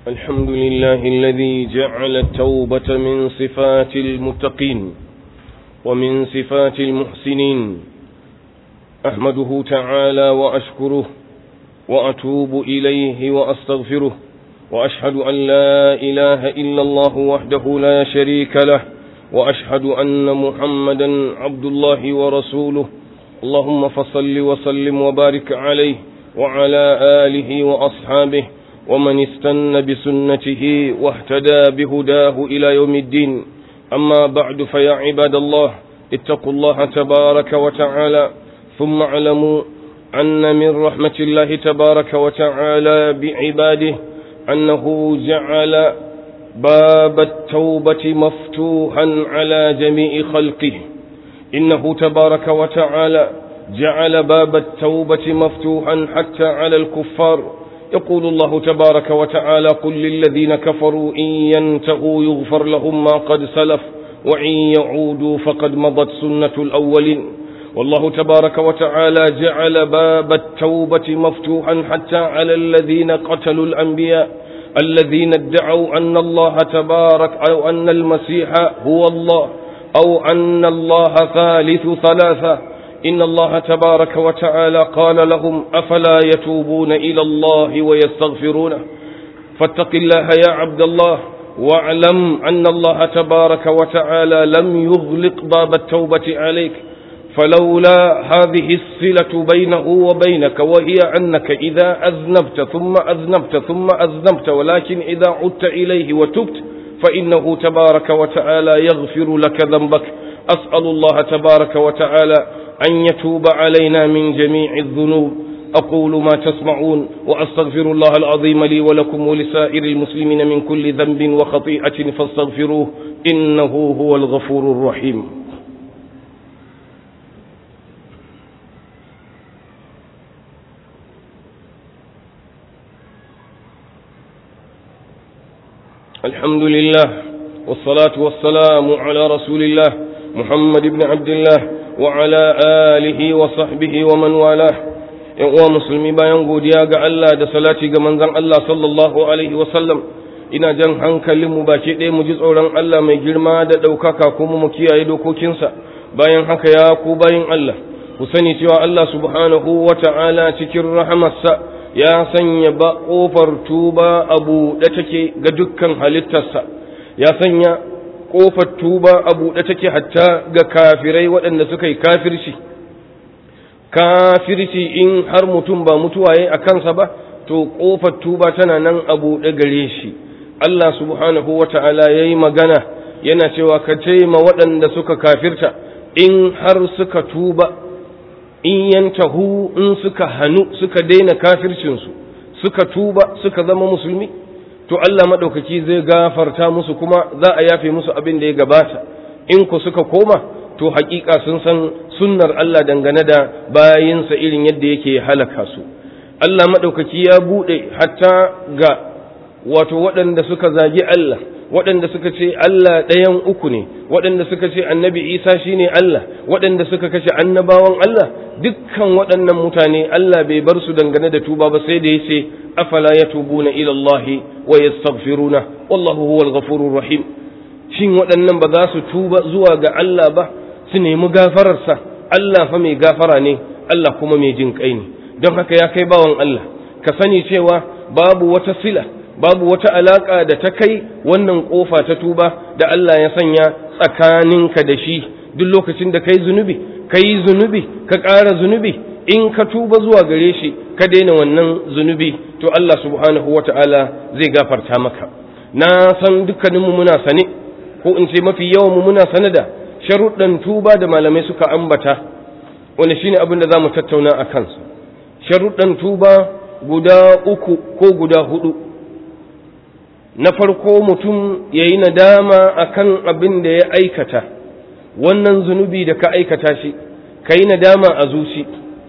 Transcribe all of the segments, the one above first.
الحمد لله الذي جعل التوبة من صفات المتقين ومن صفات المحسنين أحمده تعالى وأشكره وأتوب إليه وأستغفره وأشهد أن لا إله إلا الله وحده لا شريك له وأشهد أن محمدا عبد الله ورسوله اللهم فصل وسلم وبارك عليه وعلى آله وأصحابه ومن استن بسنته واهتدى بهداه إلى يوم الدين أما بعد فيا عباد الله اتقوا الله تبارك وتعالى ثم اعلموا أن من رحمة الله تبارك وتعالى بعباده أنه جعل باب التوبة مفتوحا على جميع خلقه إنه تبارك وتعالى جعل باب التوبة مفتوحا حتى على الكفار يقول الله تبارك وتعالى قل للذين كفروا إن ينتهوا يغفر لهم ما قد سلف وإن يعودوا فقد مضت سنة الأولين والله تبارك وتعالى جعل باب التوبة مفتوحا حتى على الذين قتلوا الأنبياء الذين ادعوا أن الله تبارك أو أن المسيح هو الله أو أن الله ثالث ثلاثة إن الله تبارك وتعالى قال لهم أفلا يتوبون إلى الله ويستغفرونه فاتق الله يا عبد الله واعلم أن الله تبارك وتعالى لم يغلق باب التوبة عليك فلولا هذه الصلة بينه وبينك وهي أنك إذا أذنبت ثم أذنبت ثم أذنبت ولكن إذا عدت إليه وتبت فإنه تبارك وتعالى يغفر لك ذنبك أسأل الله تبارك وتعالى أن يتوب علينا من جميع الذنوب أقول ما تسمعون وأستغفر الله العظيم لي ولكم ولسائر المسلمين من كل ذنب وخطيئة فاستغفروه إنه هو الغفور الرحيم الحمد لله والصلاة والسلام على رسول الله محمد بن عبد الله وعلى آله وصحبه ومن والاه ‘yan uwa musulmi bayan godiya ga Allah da salati ga manzon Allah sallallahu Alaihi wasallam ina jan hankalinmu baki ɗaya mu ji tsoron Allah mai girma da ɗaukaka kuma mu kiyaye dokokinsa bayan haka ya ku bayan Allah ku sani cewa Allah subhanahu wa ta'ala cikin rahamarsa ya sanya ba ƙofar tuba a buɗe take ga dukkan halittarsa ya sanya ƙofar tuba a buɗe take hatta ga kafirai waɗanda suka yi kafirci kafirci in har mutum ba mutuwaye a kansa ba to ƙofar tuba tana nan a buɗe gare shi Allah subhanahu wa ta'ala ya yi magana yana cewa ka ma waɗanda suka kafirta in har suka tuba in yantahu in suka hannu suka daina kafircinsu suka tuba suka zama musulmi to Allah maɗaukaki zai gafarta musu kuma za a yafe musu abin da ya gabata in ku suka koma to haƙiƙa sun san sunnar Allah dangane da bayinsa irin yadda yake halaka su Allah maɗaukaki ya buɗe hatta ga wato waɗanda suka zagi Allah waɗanda suka ce Allah ɗayan uku ne waɗanda suka ce annabi Isa shine Allah waɗanda suka kashe annabawan Allah dukkan waɗannan mutane Allah bai bar su dangane da tuba ba sai da ya ce afala yatubuna ila Allah wa yastaghfiruna wallahu huwal ghafurur rahim shin waɗannan ba za su tuba zuwa ga Allah ba su nemi gafararsa Allah fa mai gafara ne Allah kuma mai jin kai ne don haka ya kai bawan Allah ka sani cewa babu wata sila babu wata alaka da ta kai wannan kofa ta tuba da Allah ya sanya tsakaninka da shi duk lokacin da kai zunubi kai zunubi ka ƙara zunubi in ka tuba zuwa gare shi ka daina wannan zunubi to Allah subhanahu wata'ala zai gafarta maka na san dukkaninmu muna sane ko in ce mafi yawan mu muna sane da sharuɗan tuba da malamai suka ambata wanda shine abin da zamu tattauna a kansa sharuɗan tuba guda uku ko guda hudu na farko mutum ya yi nadama akan abin da ya aikata wannan zunubi da ka aikata shi ka yi nadama a zuci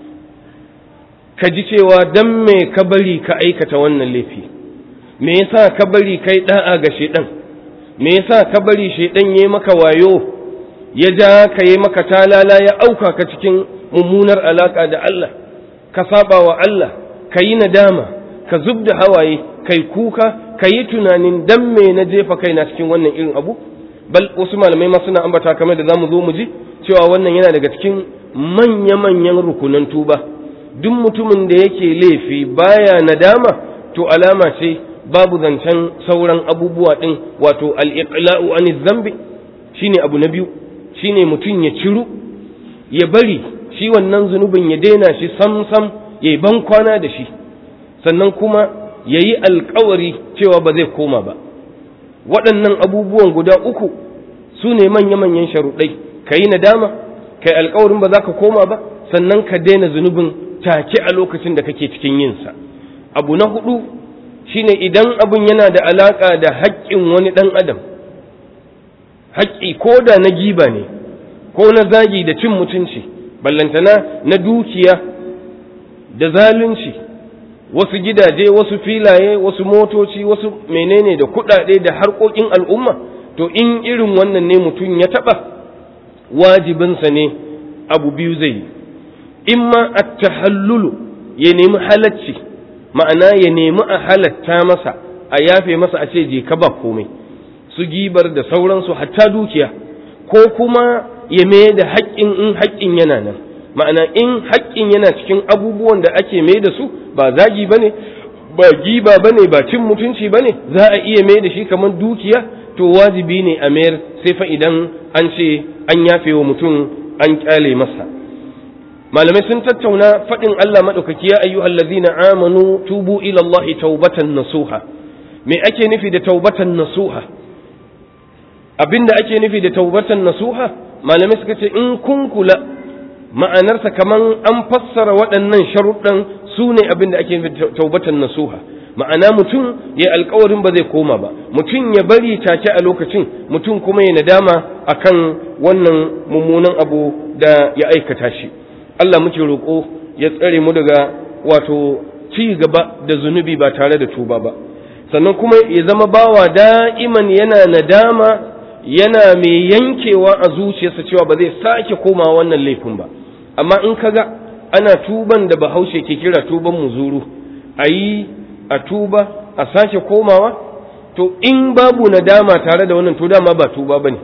ka ji cewa dan me ka bari ka aikata wannan laifi me yasa ka bari kai da'a ga shedan me yasa ka bari shedan yayi maka wayo ya ja ka yi maka talala ya auka ka cikin mummunar alaka da Allah ka saba wa Allah ka yi nadama ka zub da hawaye kai kuka ka yi tunanin dan me na jefa kaina cikin wannan irin abu bal wasu malamai ma suna ambata kamar da zamu zo mu ji cewa wannan yana daga cikin manya-manyan rukunan tuba duk mutumin da yake laifi baya nadama to alama ce babu zancen sauran abubuwa din wato al-iqla'u an zambi shine abu na biyu shine mutum ya ciru ya bari shi wannan zunubin ya daina shi sam sam ya yi ban kwana da shi sannan kuma ya yi alkawari cewa ba zai koma ba waɗannan abubuwan guda uku su ne manya-manyan sharuɗai ka yi nadama ka yi alkawarin ba za ka koma ba sannan ka daina zunubin take a lokacin da kake cikin yinsa abu na hudu shine idan abin yana da alaƙa da haƙƙin wani ɗan adam haƙƙi ko da na giba ne ko na zagi da cin mutunci ballantana na dukiya da zalunci wasu gidaje wasu filaye wasu motoci wasu menene da kuɗaɗe da harkokin al'umma to in irin wannan ne mutum ya taɓa wajibinsa ne abu biyu zai yi in ma a tahallulu ya nemi halacci ma'ana ya nemi a halatta masa a yafe masa a ce je ka ba komai su gibar da sauransu hatta dukiya ko kuma ya mai da haƙƙin in haƙƙin yana nan ma'ana in haƙƙin yana cikin abubuwan da ake mai da su ba zagi ba ne ba giba ba ne ba cin mutunci ba ne za a iya mai da shi kamar dukiya to wajibi ne a mayar sai fa idan an ce an yafe wa mutum an ƙyale masa malamai sun tattauna faɗin Allah maɗaukaki ya ayyuhal ladzina amanu tubu ila Allah taubatan nasuha me ake nufi da taubatan nasuha abinda ake nufi da taubatan nasuha malamai suka ce in kun kula ma'anarsa kaman an fassara waɗannan sharuɗan su ne abinda ake nufi da taubatan nasuha ma'ana mutum ya alkawarin ba zai koma ba mutum ya bari take a lokacin mutum kuma ya nadama akan wannan mummunan abu da ya aikata shi Allah muke roƙo ya tsare mu daga wato ci gaba da zunubi ba tare da tuba ba sannan kuma ya zama bawa da'iman yana nadama yana mai yankewa a zuciyarsa cewa ba zai sake koma wannan laifin ba amma in kaga ana tuban da bahaushe ke kira tuban muzuru a yi a tuba a sake komawa to in babu nadama tare da wannan to dama ba tuba bane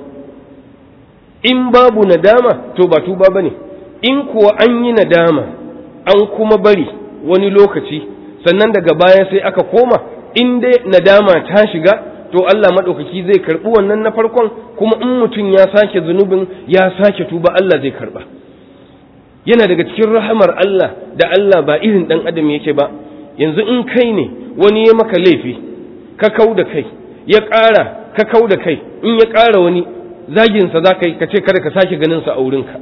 in babu nadama to ba tuba bane in kuwa an yi nadama an kuma bari wani lokaci sannan daga baya sai aka koma in dai nadama ta shiga to Allah maɗaukaki zai karɓi wannan na farkon kuma in mutum ya sake zunubin ya sake tuba Allah zai karɓa yana daga cikin rahamar Allah da Allah ba irin ɗan adam yake ba yanzu in kai ne wani ya maka laifi ka kau da kai ya ƙara ka kau da kai in ya ƙara wani zaginsa za ka yi ka ce kada ka sake ganinsa a wurinka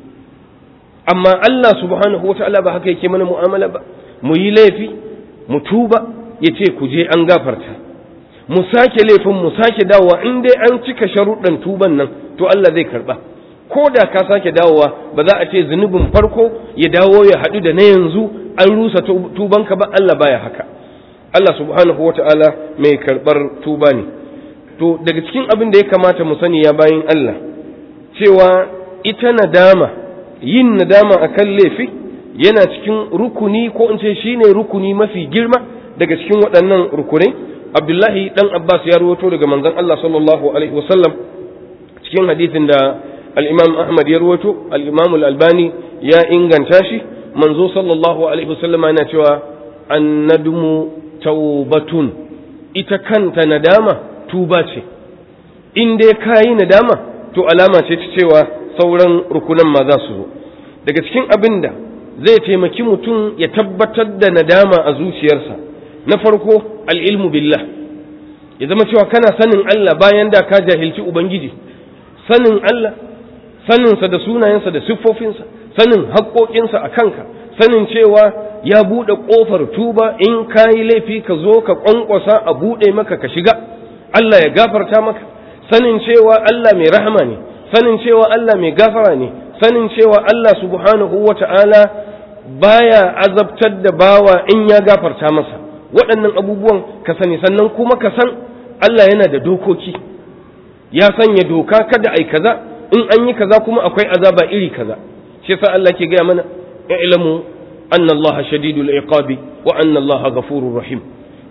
amma Allah subhanahu wata'ala ba haka yake mana mu'amala ba mu yi laifi mu tuba ya ce ku je an gafarta mu sake laifin mu sake dawowa in dai an cika sharuɗan tuban nan to Allah zai karɓa ko da ka sake dawowa ba za a ce zunubin farko ya dawo ya haɗu da na yanzu an rusa tubanka ba Allah baya haka Allah subhanahu wata'ala mai karɓar tuba ne to daga cikin abin da ya kamata mu sani ya bayin Allah cewa ita nadama yin nadama akan laifi yana cikin rukuni ko in ce shine rukuni mafi girma daga cikin waɗannan rukunai Abdullahi dan Abbas ya rawaito daga manzon Allah sallallahu alaihi wasallam cikin hadisin da al-Imam Ahmad ya rawaito al-Imam al-Albani ya inganta shi manzo sallallahu alaihi wasallam yana cewa annadmu taubatun ita kanta nadama tuba ce in dai kayi nadama to alama ce ta cewa sauran rukunan ma za su zo daga cikin abin da zai taimaki mutum ya tabbatar da nadama a zuciyarsa na farko al'ilmu billah ya zama cewa kana sanin Allah bayan da ka jahilci Ubangiji sanin Allah saninsa da sunayensa da siffofinsa sanin haƙoƙinsa a kanka sanin cewa ya buɗe ƙofar tuba in ka yi laifi ka zo ka ƙwanƙwasa a buɗe maka ka shiga Allah ya gafarta maka sanin cewa Allah mai rahama ne sanin cewa Allah mai gafara ne sanin cewa Allah subhanahu wa ta'ala baya azabtar da bawa in ya gafarta masa waɗannan abubuwan ka sani sannan kuma ka san Allah yana da dokoki ya sanya doka kada ai kaza in an yi kaza kuma akwai azaba iri kaza shi yasa Allah ke gaya mana i'lamu anna Allah shadidul iqabi wa anna Allah ghafurur rahim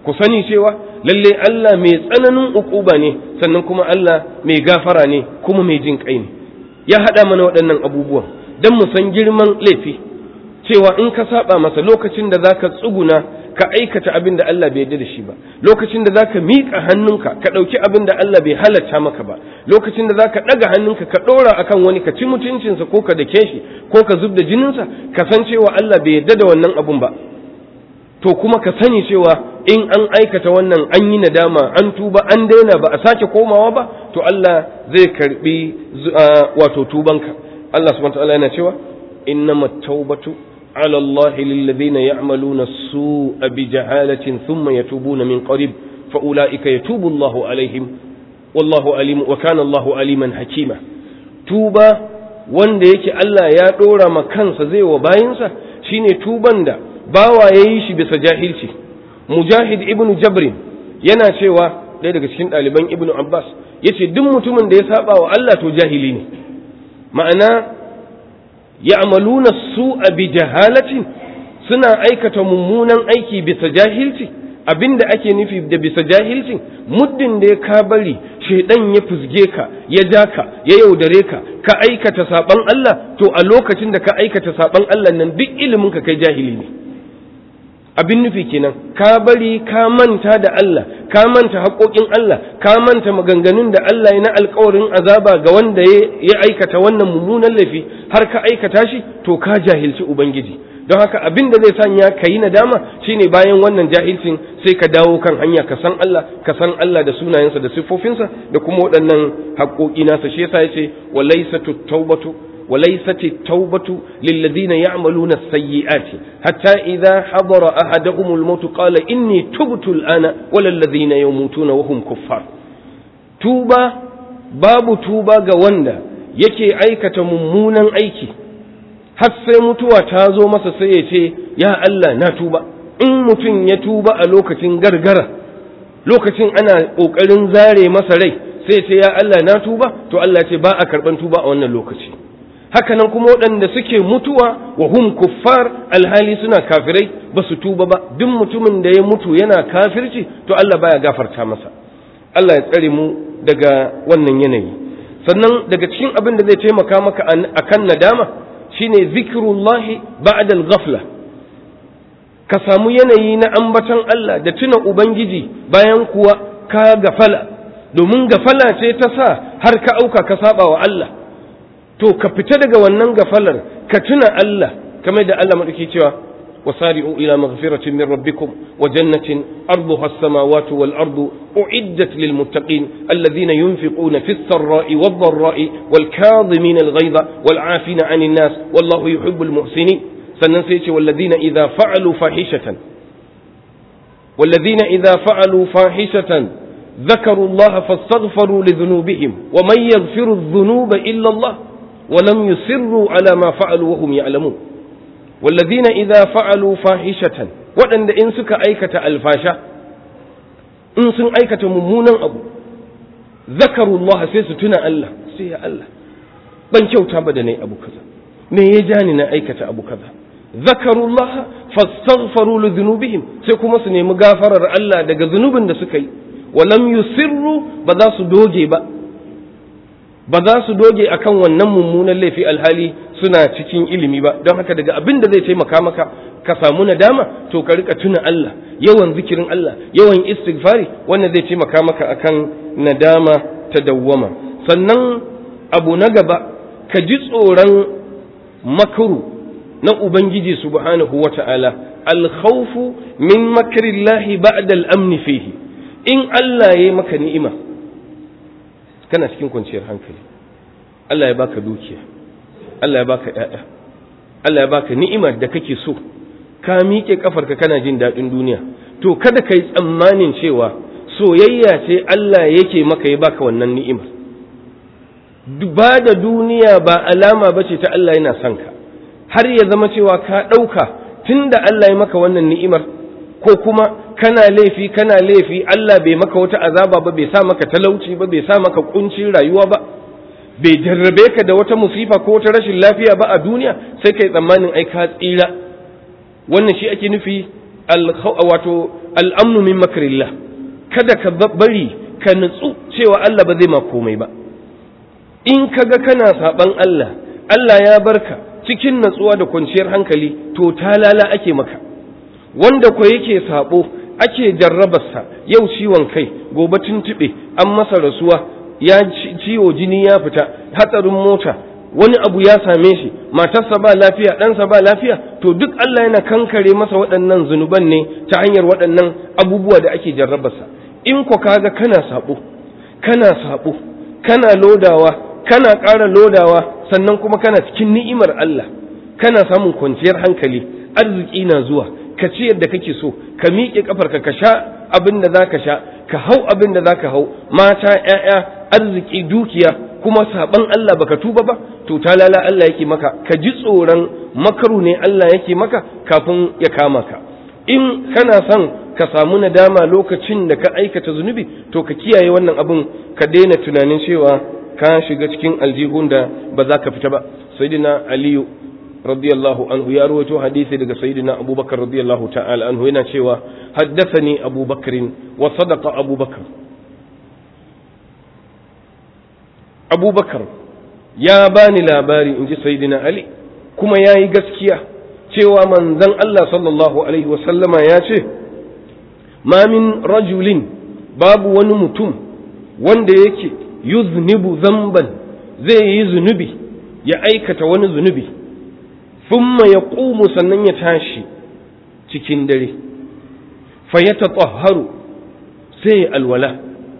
ku sani cewa lalle Allah mai tsananin ukuba ne sannan kuma Allah mai gafara ne kuma mai jin kai ne ya haɗa mana waɗannan abubuwan don mu san girman laifi cewa in ka saba masa lokacin da zaka tsuguna ka aikata abin da Allah bai yarda da shi ba lokacin da zaka miƙa hannunka ka ɗauki abin da Allah bai halatta maka ba lokacin da zaka ɗaga hannunka ka ɗora akan wani ka ci mutuncinsa ko ka dake shi ko ka zub da jininsa ka san cewa Allah bai yarda da wannan abun ba to kuma ka sani cewa in an aikata wannan an yi nadama an tuba an daina ba a sake komawa ba to Allah zai karbi wato tubanka Allah subhanahu wa ta'ala yana cewa innamat tawbatu على الله للذين يعملون السوء بجهالة ثم يتوبون من قريب فأولئك يتوب الله عليهم والله عليم وكان الله عليما حكيما توبا wanda yake Allah ya ɗora ma kansa zai wa bayinsa shine tuban da bawa ya yi shi bisa jahilci mujahid ibn jabrin yana cewa ɗaya daga cikin ɗaliban ibn abbas ya ce duk mutumin da ya saba wa Allah to jahili ne ma'ana ya'maluna su'a bi jahalatin suna aikata mummunan aiki bisa jahilci abinda ake nufi da bisa jahilcin muddin da ya ka bari shaidan ya fusge ka ya ja ka ya yaudare ka ka aikata saban Allah to a lokacin da ka aikata saban Allah nan duk ilimin ka kai jahili ne abin nufi kenan ka bari ka manta da Allah ka manta haƙoƙin Allah ka manta maganganun da Allah ya na alƙawarin azaba ga wanda ya aikata wannan mummunan laifi har ka aikata shi to ka jahilci ubangiji don haka abin da zai sanya ka yi nadama shine bayan wannan jahilcin sai ka dawo kan hanya ka san Allah ka san Allah da sunayensa da siffofinsa da kuma waɗannan haƙoƙi nasa shi yasa yace walaysatu tawbatu وليست التوبة للذين يعملون السيئات حتى إذا حضر أحدهم الموت قال إني تبت الآن ولا الذين يموتون وهم كفار توبة باب توبة قواندا yake aikata mummunan aiki har sai mutuwa ta zo masa sai ya ce ya Allah na tuba in mutum ya tuba a lokacin gargara lokacin ana ƙoƙarin zare masa rai sai ce ya Allah na tuba to Allah ce ba a karɓan tuba a wannan lokaci hakanan kuma waɗanda suke mutuwa wa hum kuffar alhali suna kafirai ba su tuba ba duk mutumin da ya mutu yana kafirci to Allah baya gafarta masa Allah ya tsare mu daga wannan yanayi sannan daga cikin abin da zai taimaka maka akan nadama shine zikrullahi ba'da al-ghafla ka samu yanayi na ambaton Allah da tuna ubangiji bayan kuwa ka gafala domin gafala ce ta sa har ka auka ka saba wa Allah to ka fita daga wannan gafalar ka tuna Allah kamar da Allah madauki cewa wasari'u ila maghfiratin min rabbikum wa jannatin arduha as-samawati wal ardu uiddat lil muttaqin alladhina yunfiquna fis sarra'i wad dharra'i wal kadhimina al ghayza wal 'afina 'anil nas wallahu yuhibbul muhsinin sannan sai ce walladhina idha fa'alu fahishatan walladhina idha fa'alu fahishatan ذكروا الله فاستغفروا لذنوبهم ومن يغفر الذنوب إلا الله ولم يصروا على ما فعلوا وهم يعلمون والذين إذا فعلوا فاحشة وأن إن سك أيكة الفاشة إن سن أيكة ممونا أبو ذكروا الله سيستنا الله سي الله ban kyauta ba da nayi abu kaza me ya jani na aikata abu kaza zakarullah fastaghfaru li dhunubihim sai kuma su nemi gafarar Allah daga zunubin da suka yi walam yusirru ba za su doge ba ba za su doge akan wannan mummunan laifi alhali suna cikin ilimi ba don haka daga abin da zai taimaka maka ka samu nadama to ka rika tuna Allah yawan zikirin Allah yawan istighfari wannan zai taimaka maka akan nadama ta dawwama sannan abu na gaba ka ji tsoron makaru na ubangiji subhanahu wata'ala alkhawfu min makrillahi ba'da al-amn fihi in Allah ya maka ni'ima kana cikin kwanciyar hankali Allah ya baka dukiya Allah ya baka ƴaƴa Allah ya baka ni'imar da kake so ka miƙe kafarka kana jin daɗin duniya to kada ka yi tsammanin cewa soyayya ce Allah yake maka ya baka wannan ni'imar ba da duniya ba alama ba ce ta Allah yana son ka har ya zama cewa ka ɗauka tun da Allah ya maka wannan ni'imar ko kuma kana laifi kana laifi Allah bai maka wata azaba ba bai sa maka talauci ba bai sa maka kuncin rayuwa ba bai jarrabe ka da wata musifa ko wata rashin lafiya ba a duniya sai kai tsammanin ai ka tsira wannan shi ake nufi wato al'amnu min makrillah kada ka bari ka nutsu cewa Allah ba zai ma komai ba in kaga kana saban Allah Allah ya barka cikin natsuwa da kwanciyar hankali to talala ake maka wanda ko yake sabo ake jarrabarsa yau ciwon kai gobe tuntuɓe an masa rasuwa ya ciwo jini ya fita hatsarin mota wani abu ya same shi matarsa ba lafiya ɗansa ba lafiya to duk Allah yana kankare masa waɗannan zunuban ne ta hanyar waɗannan abubuwa da ake jarrabarsa in ko kaga kana sabo kana sabo kana lodawa kana ƙara lodawa sannan kuma kana cikin ni'imar Allah kana samun kwanciyar hankali arziki na zuwa ka ci yadda kake so ka miƙe kafarka ka sha abin da zaka sha ka hau abin da zaka hau mata ƴaƴa arziki dukiya kuma saban Allah baka tuba ba to talala Allah yake maka ka ji tsoron makaru ne Allah yake maka kafin ya kama ka in kana son ka samu nadama lokacin da ka aikata zunubi to ka kiyaye wannan abin ka daina tunanin cewa ka shiga cikin aljihun da ba za ka fita ba sayyidina aliyu radiyallahu anhu ya rawaito hadisi daga sayyidina abubakar radiyallahu ta'ala anhu yana cewa haddathani abubakar wa sadaqa abubakar abubakar ya bani labari in ji sayyidina ali kuma ya yi gaskiya cewa manzon Allah sallallahu alaihi wasallama ya ce ma min rajulin babu wani mutum wanda yake yuznibu zamban zai yi zunubi ya aikata wani zunubi thumma ya ƙumu sannan ya tashi cikin dare fa ya tatahharu sai ya alwala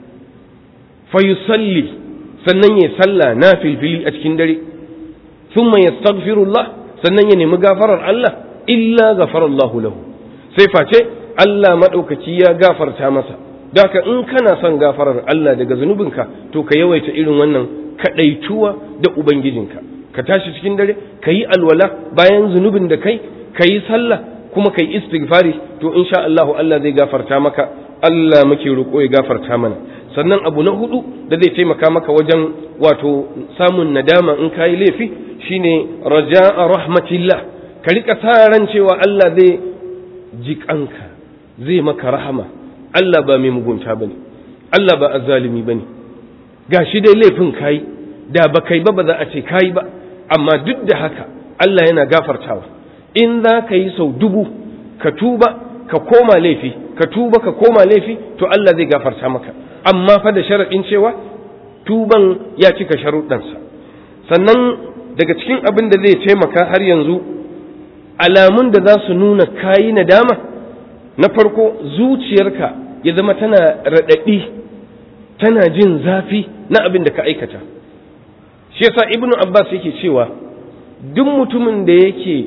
fa yusalli sannan ya salla na filfili a cikin dare thumma yastaghfirullah sannan ya nemi gafarar Allah illa ghafarallahu lahu sai face Allah madaukaki ya gafarta masa daka in kana son gafarar Allah daga zunubinka to ka yawaita irin wannan kadaituwa da ubangijinka ka tashi cikin dare ka yi alwala bayan zunubin da kai ka yi sallah kuma ka yi istighfari to insha Allah Allah zai gafarta maka Allah muke roƙo ya gafarta mana sannan abu na hudu da zai taimaka maka wajen wato samun nadama in ka yi laifi shine raja'a rahmatillah ka rika sa ran cewa Allah zai jiƙanka zai maka rahama Allah ba mai mugunta bane Allah ba azzalimi bane gashi dai laifin kai da ba kai ba ba za a ce kai ba amma duk da haka Allah yana gafartawa in za ka yi sau dubu ka tuba ka koma laifi ka tuba ka koma laifi to Allah zai gafarta maka amma fa da sharaɗin cewa tuban ya cika sharuɗansa sannan daga cikin abin da zai taimaka har yanzu alamun da za su nuna kayi nadama na farko zuciyarka ya zama tana raɗaɗi tana jin zafi na abin da ka aikata shi yasa ibnu abbas yake cewa duk mutumin da yake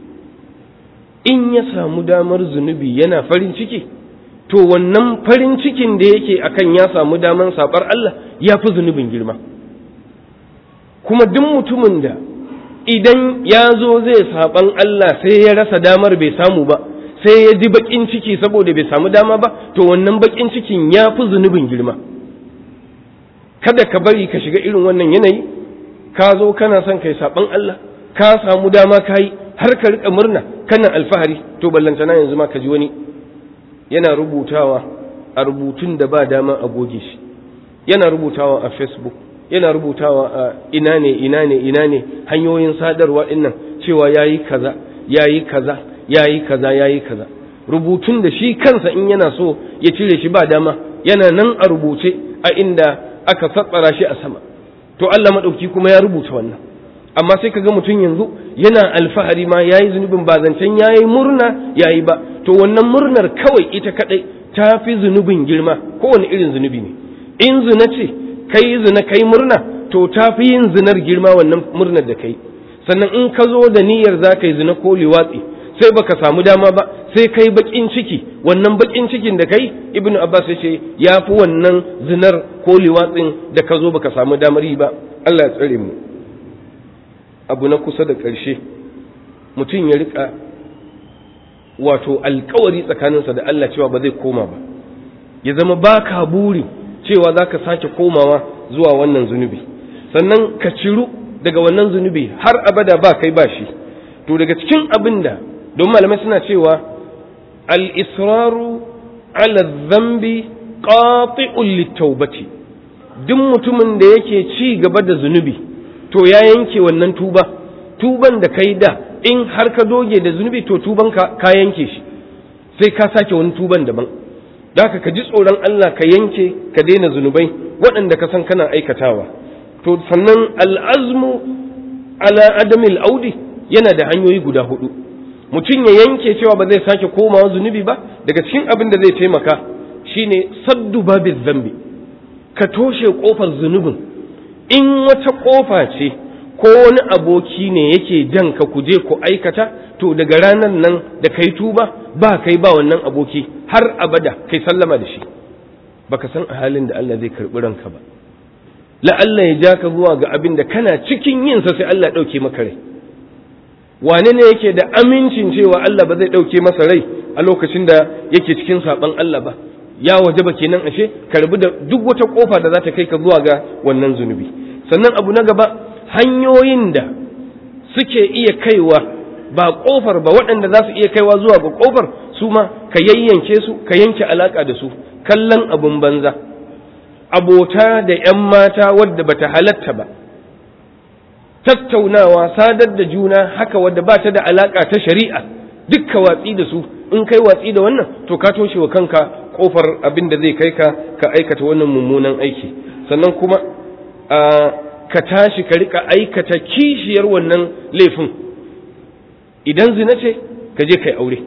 in ya samu damar zunubi yana farin ciki to wannan farin cikin da yake akan ya samu damar sabar Allah ya fi zunubin girma kuma duk mutumin da idan ya zo zai saban Allah sai ya rasa damar bai samu ba sai ya ji bakin ciki saboda bai samu dama ba to wannan bakin cikin ya fi zunubin girma kada ka bari ka shiga irin wannan yanayi ka zo kana son kai saban Allah ka samu dama ka yi har ka rika murna kana alfahari to ballantana yanzu ma ka ji wani yana rubutawa a rubutun da ba dama a goge shi yana rubutawa a facebook yana rubutawa a ina ne ina ne ina ne hanyoyin sadarwa dinnan cewa yayi kaza yayi kaza yayi kaza yayi kaza rubutun da shi kansa in yana so ya cire shi ba dama yana nan a rubuce a inda aka satsara shi a sama to Allah madauki kuma ya rubuta wannan amma sai kaga mutum yanzu yana alfahari ma yayi zunubin ba zancen yayi murna yayi ba to wannan murnar kawai ita kadai ta fi zunubin girma kowane irin zunubi ne in zina ce kai zina kai murna to ta fi yin zinar girma wannan murnar da kai sannan in ka zo da niyyar za ka yi zina ko liwatsi sai baka samu dama ba sai kai bakin ciki wannan bakin cikin da kai ibnu abbas ya ce ya fi wannan zinar ko liwatsin da ka zo baka samu damar yi ba Allah ya tsare mu abu na kusa da ƙarshe mutum ya rika wato alkawari tsakaninsa da Allah cewa ba zai koma ba ya zama baka buri cewa za ka sake komawa zuwa wannan zunubi sannan ka ciru daga wannan zunubi har abada ba kai ba shi to daga cikin abin da don malamai suna cewa al-israru ala dhanbi qati'un litawbati duk mutumin da yake ci gaba da zunubi to ya yanke wannan tuba tuban da kai da in har ka doge da zunubi to tuban ka ka yanke shi sai ka sake wani tuban daban da ka ji tsoron Allah ka yanke ka daina zunubai waɗanda ka san kana aikatawa to sannan al'azmu ala adamil audi yana da hanyoyi guda hudu mutum ya yanke cewa ba zai sake komawa zunubi ba daga cikin abin da zai taimaka shine saddu babil zambi ka toshe kofar zunubin in wata kofa ce ko wani aboki ne yake jan ka kuje ku aikata to daga ranar nan da kai tuba ba kai ba wannan aboki har abada kai sallama da shi baka san a halin da Allah zai karbi ranka ba la'alla ya ja ka zuwa ga abin da kana cikin yin sa sai Allah ɗauke maka rai wane ne yake da amincin cewa Allah ba zai ɗauke masa rai a lokacin da yake cikin saɓan Allah ba ya waje ba kenan ashe ka rabu da duk wata ƙofa da za ta kai ka zuwa ga wannan zunubi sannan abu na gaba hanyoyin da suke iya kaiwa ba ƙofar ba waɗanda za su iya kaiwa zuwa ga ƙofar su ma ka yayyanke su ka yanke alaƙa da su kallon abun banza abota da ‘yan mata wadda bata halatta ba, tattaunawa sadar da juna haka wadda ba ta da alaƙa ta shari'a dukka watsi da su in kai watsi da wannan to ka toshe wa kanka ƙofar abin da zai kai ka ka aikata wannan mummunan aiki sannan kuma ka tashi ka rika aikata kishiyar wannan laifin idan zina ce ka je kai aure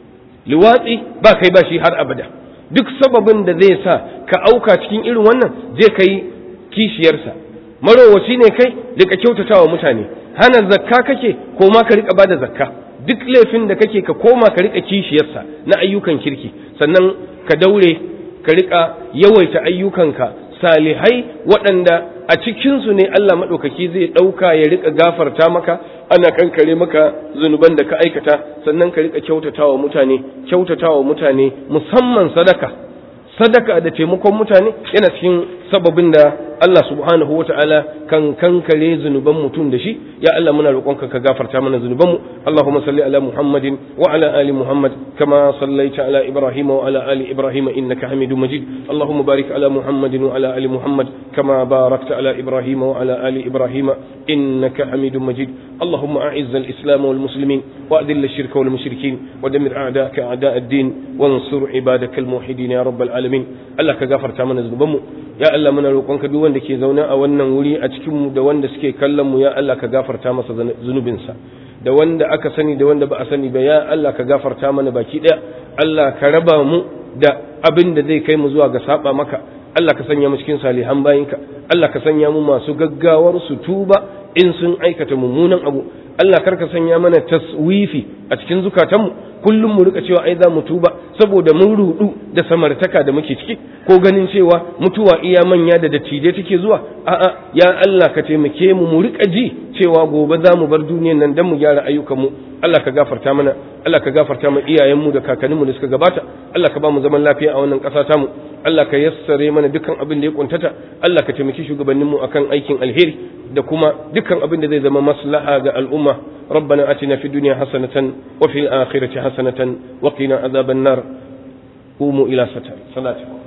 liwatsi ba kai ba shi har abada duk sababin da zai sa ka auka cikin irin wannan zai kai kishiyarsa marowaci ne kai rika kyautatawa mutane hana zakka kake ko ma ka rika bada zakka duk laifin da kake ka koma ka rika kishiyarsa na ayyukan kirki sannan ka daure ka rika yawaita ayyukanka salihai waɗanda a cikinsu ne Allah maɗaukaki zai ɗauka ya rika gafarta maka ana kankare maka zunuban da ka aikata sannan ka rika kyautatawa mutane kyautatawa mutane musamman sadaka sadaka da taimakon mutane yana cikin sababin da Allah subhanahu wa ta'ala kan kankare zunuban mutum da shi ya Allah muna roƙonka ka gafarta mana zunubanmu Allahumma salli ala Muhammadin wa ala ali Muhammad kama sallaita ala Ibrahim wa ala ali Ibrahim innaka Hamidum Majid Allahumma barik ala Muhammadin wa ala ali Muhammad kama barakta ala Ibrahim wa ala ali Ibrahim innaka Hamidum Majid اللهم أعز الإسلام والمسلمين وأذل الشرك والمشركين ودمر أعداءك أعداء الدين وانصر عبادك الموحدين يا رب العالمين الله كغفر تامنا ذنوبنا يا الله من roƙonka duk wanda ke zaune a wannan wuri a cikin mu da wanda suke kallon mu ya Allah ka gafarta masa zunubinsa da wanda aka sani da wanda ba a sani ba ya Allah ka gafarta mana baki daya Allah ka raba mu da abin da zai kai mu zuwa ga saba maka Allah ka sanya mu cikin salihan bayinka Allah ka sanya mu masu gaggawar su tuba in sun aikata mummunan abu Allah karka sanya mana taswifi a cikin zukatanmu kullum mu rika cewa ai za mu tuba saboda mun rudu da samartaka da muke ciki ko ganin cewa mutuwa iya manya da dattijai take zuwa a'a ya Allah ka taimake mu mu rika ji cewa gobe za mu bar duniyar nan dan mu gyara ayyukanmu Allah ka gafarta mana Allah ka gafarta mu iyayenmu da kakanninmu da suka gabata Allah ka ba mu zaman lafiya a wannan ƙasa tamu Allah ka yassare mana dukkan abin da ya kuntata Allah ka taimaki shugabanninmu akan aikin alheri da kuma dukkan abin da zai zama maslaha ga al'umma ربنا آتنا في الدنيا حسنة وفي الآخرة حسنة وقنا عذاب النار قوموا إلى صلاتكم